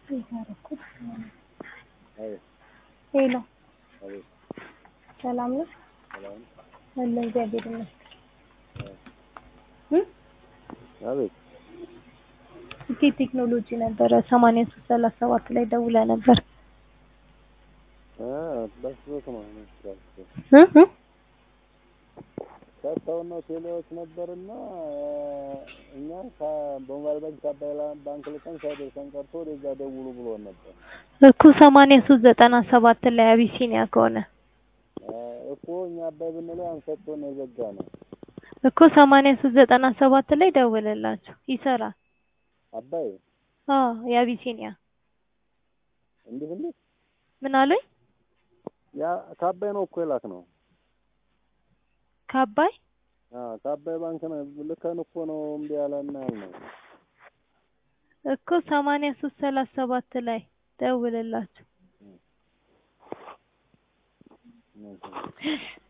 ሄሎ አቤት ሰላም ነው? ሰላም አለ እግዚአብሔር ይመስገን። እ አቤት ስኬት ቴክኖሎጂ ነበረ ሰማንያ ሶስት ሰላሳ ሰባት ላይ ደውላ ነበር። አ በስልክ ነው መስራት እ እ ሰጥተውና ቴሌዎች ነበርና እኛ በሞባይል ባንክ ከአባይ ባንክ ልከን ሳይደርሰን ቀርቶ ወደዛ ደውሉ ብሎን ነበር እኮ ሰማንያ ሶስት ዘጠና ሰባት ላይ አቢሲኒያ ከሆነ እኮ እኛ አባይ ብንለው አንሰጥቶን የዘጋ ነው እኮ ሰማንያ ሶስት ዘጠና ሰባት ላይ ደውልላቸው ይሰራል። አባይ አዎ የአቢሲኒያ እንዴት እንዴት ምን አሉኝ? ያ ከአባይ ነው እኮ የላክ ነው ከአባይ አ ከአባይ ባንክ ነው ልከን እኮ ነው እምቢ ያለና ያልነው እኮ ሰማንያ ሶስት ሰላሳ ሰባት ላይ ደውልላቸው። እሺ